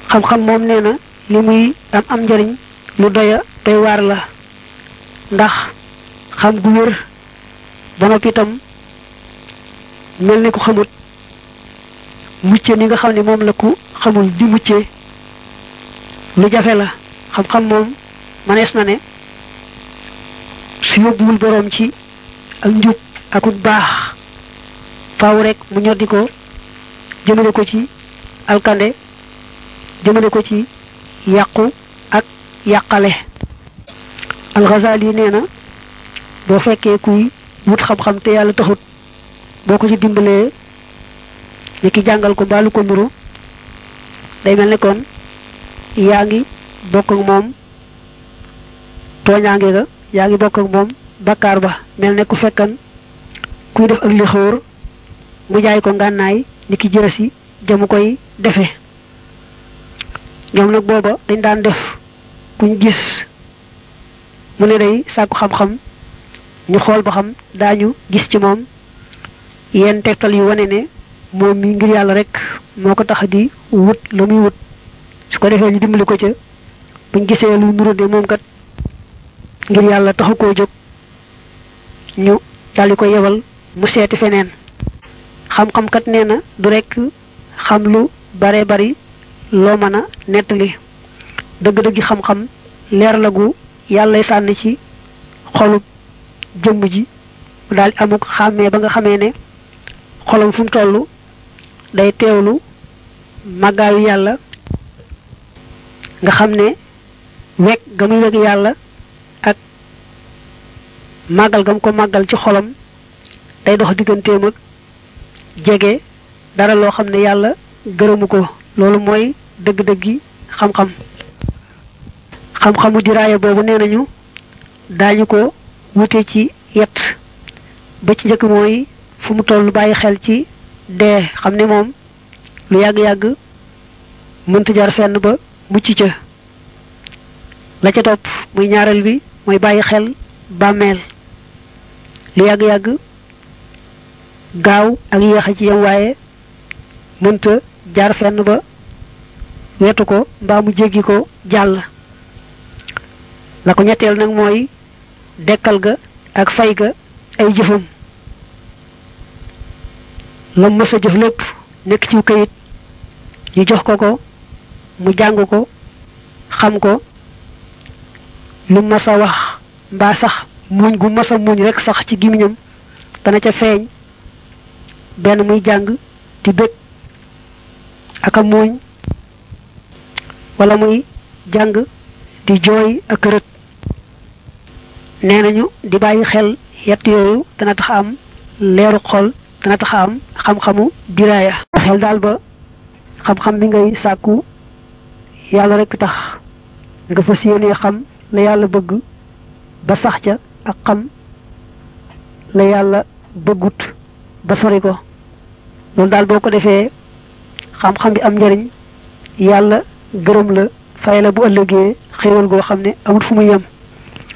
xam-xam moom nee na li muy am am njariñ lu doya doy waar la ndax xam gu wér ba noppi itam mel ni ku xamut mucce ni nga xam ne moom la ku xamul di mucce lu jafe la xam-xam moom manees na ne su yóbbuwul boroom ci ak njub akut baax faaw rek mu ñoddi ko jëmale ko ci alkande jëmale ko ci yàqu ak yàqale alxazali nee na boo fekkee kuy wut xam-xam te yàlla taxut boo ko ci dimbalee ni ki jàngal ko mbaalu ko nuru day mel ne kon yaa ngi bokk ak moom tooñaange ga yaa ngi bokk ak moom bakkaar ba mel ne ku fekkan kuy def ak li xóor mu jaay ko ngànnaay ni ki jërësi jamu koy defe ñoom nag booba dañ daan def kuñ gis mu ne day sàkku xam-xam ñu xool ba xam daañu gis ci moom yenn tegtal yu wane ne moom mi ngir yàlla rek moo ko tax di wut la muy wut su ko defee ñu dimbali ko ca buñ gisee lu nuru de moom kat ngir yàlla taxu koo jóg ñu daldi ko yebal mu seeti feneen xam-xam kat nee na du rekk xam lu bare bari loo mën a nettali dëgg-dëggi xam-xam leer la gu yàllay sànni ci xolub jëmm ji mu daal di amuk xàmmee ba nga xamee ne xolam fu mu toll day teewlu màggaayu yàlla nga xam ne wekk ga muy wekk yàlla ak màggal gam ko màggal ci xolam day dox digganteem ak jege dara loo xam ne yàlla gërëmu ko loolu mooy dëgg-dëggi xam-xam xam-xamu diraaya boobu nee nañu daañu ko wute ci yet ba ci njëkk mooy fu mu toll bàyyi xel ci dee xam ne moom lu yàgg-yàgg mënta jar fenn ba mucc ca la ca topp muy ñaareel bi mooy bàyyi xel bàmmeel lu yàgg-yàgg gaaw ak yéex a ci yam waaye mënta jaar fenn ba wetu ko mbaa mu jéggi ko jàll la ko ñetteel nag mooy dekkal ga ak fay ga ay jëfam la mës a jëf lépp nekk ci kayit ñu jox ko ko mu jàng ko xam ko lu mës a wax mbaa sax muñ gu mës a muñ rek sax ci gimiñam dana ca feeñ benn muy jàng di bëgg ak a muuñ wala muy jàng di jooy ak rët nee nañu di bàyyi xel yett yooyu dana tax am leeru xol dana tax am xam-xamu diraaya xel daal ba xam-xam bi ngay sàkku yàlla rekk tax nga fas yéenee xam la yàlla bëgg ba sax ca ak xam la yàlla bëggut ba sori ko loolu daal boo ko defee xam-xam bi am njariñ yàlla gërëm la fay la bu ëllëgee xéewal goo xam ne amul fu mu yem